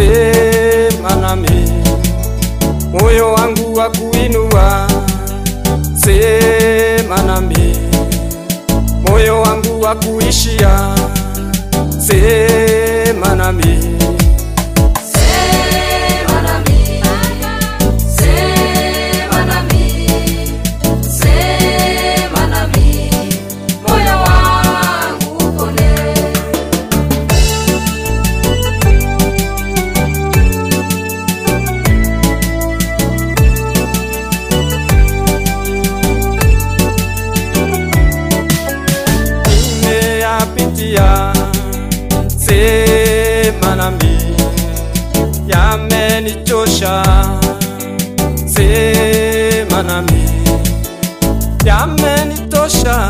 sema nami, moyo wangu wa kuinua, sema nami, moyo wangu wa kuishia, sema nami. Sema nami, sema nami, sema nami, moyo wangu upone. nimeyapitia, sema nami, yamenichosha, sema nami, yamenitosha,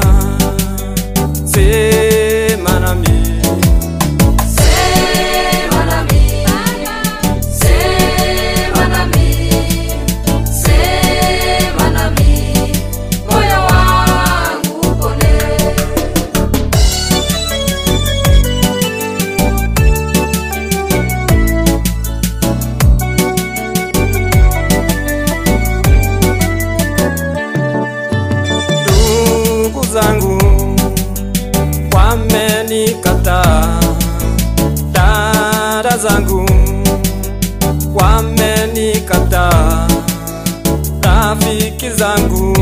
sema nami. Sema nami, sema nami, sema nami, moyo wangu upone. ndugu zangu wamenikataa, dada zangu wamenikataa, rafiki zangu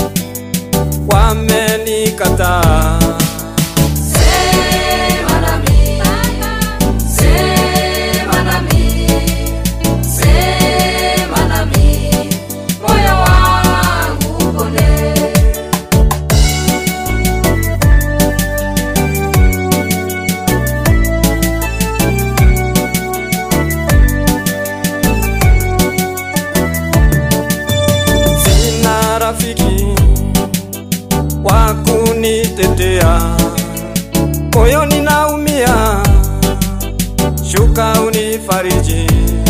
wamenikataa. Sema nami, sema nami, sema nami, moyo wangu upone. Sina rafiki wa kunitetea, moyoni naumia, shuka unifariji.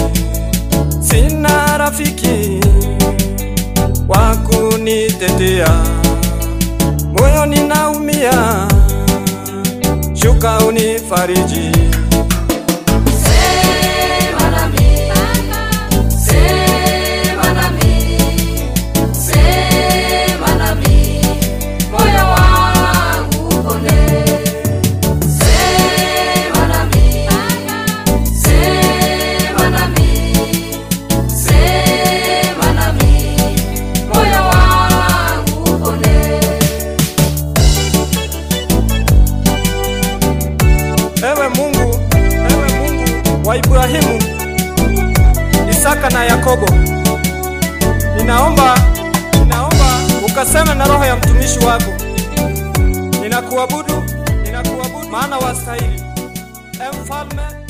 Sina rafiki wa kunitetea, moyoni naumia, shuka unifariji. Sema nami, sema nami, sema nami, moyo wangu upone. Sema nami, sema nami, sema nami, moyo wangu upone. Ewe Mungu, ewe Mungu wa Ibrahimu, Isaka na Yakobo, ninaomba, ninaomba ukaseme na roho ya mtumishi wako. Ninakuabudu, ninakuabudu maana wastahili. E mfalme